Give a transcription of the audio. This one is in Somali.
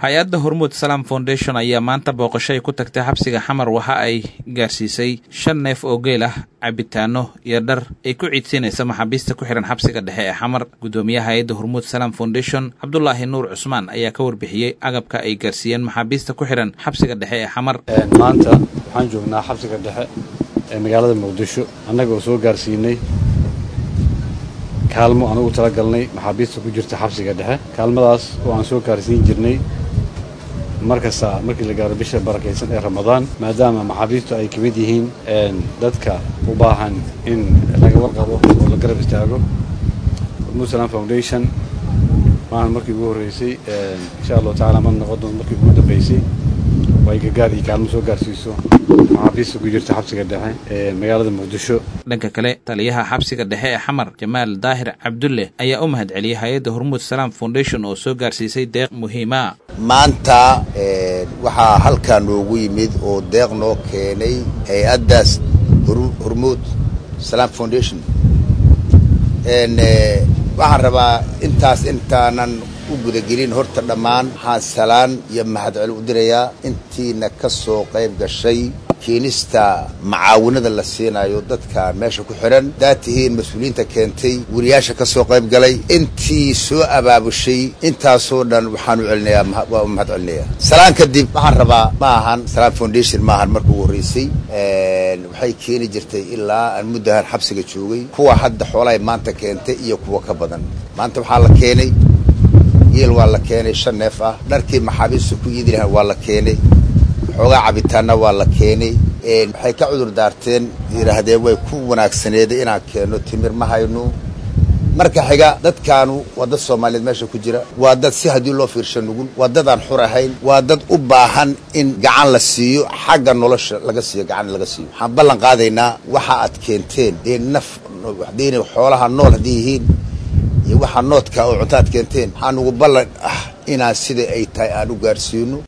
hay-adda hormuud salaam foundation ayaa maanta booqasho ay ku tagtay xabsiga xamar waxa ay gaarsiisay shan neef oo geel ah cabitaano iyo dhar ay ku ciidsiinaysa maxaabiista ku xihan xabsiga dhexe ee xamar guddoomiyaha hay-adda hormuud salaam foundation cabdulaahi nuur cusmaan ayaa ka warbixiyey agabka ay gaarsiiyeen maxaabiista ku xidhan xabsiga dhexe ee xamar maanta waxaan joognaa xabsiga dhexe ee magaalada muqdisho annaga oo soo gaarsiinay kaalmo aan ugu talagalnay maxaabiista ku jirta xabsiga dhexe kaalmadaas oo aan soo gaarsiin jirnay markasta markii la gaaro bisha barakaysan ee ramadaan maadaama maxaabiistu ay ka mid yihiin dadka u baahan in laga warqabo oo la garab istaago hormuud salaam foundation maahan markii ugu horreysay insha allahu tacala ma noqon doonto markii ugu dambeysay oo ay gargaar iyo kaalmo soo gaarsiiso maxaabiista ku jirta xabsiga dhexe ee magaalada muqdisho dhanka kale taliyaha xabsiga dhexe ee xamar jamaal daahir cabdulle ayaa u mahad celiyey hay-adda hormuud salaam foundation oo soo gaarsiisay deeq muhiima maanta waxaa halkaa noogu yimid oo deeq noo keenay hay-addaas hormuud salaam foundation waxaan rabaa intaas intaanan u gudagelin horta dhammaan waxaan salaan iyo mahadcel u dirayaa intiina ka soo qayb gashay keenista macaawinada la siinayo dadka meesha ku xidhan haddaad tihiin mas-uuliyiinta keentay weriyaasha ka soo qayb galay intii soo abaabushay intaasoo dhan waxaan u celinayaa waa u mahad celinayaa salaan kadib waxaan rabaa ma ahan salaam foundation ma ahan marka ugu horreysay waxay keeni jirtay ilaa aan muddahan xabsiga joogay kuwa hadda xoolahay maanta keentay iyo kuwa ka badan maanta waxaa la keenay geel waa la keenay shan neef ah dharkii maxaabiista ku iidi lahaan waa la keenay xoogaa cabitaanna waa la keenay waxay ka cudur daarteen yidhaahdeen way ku wanaagsaneeday inaan keenno timir ma hayno marka xiga dadkaanu waa dad soomaaliyeed meesha ku jira waa dad si haddii loo fiirsha nugul waa dad aan xur ahayn waa dad u baahan in gacan la siiyo xagga nolosha laga siiyo gacan laga siiyo waxaan ballan qaadaynaa waxa aad keenteen dee naf hadayna xoolaha nool haddii yihiin iyo waxaa noodka oo cunto aad keenteen waxaan ugu ballan ah inaan sida ay tahay aan u gaarsiino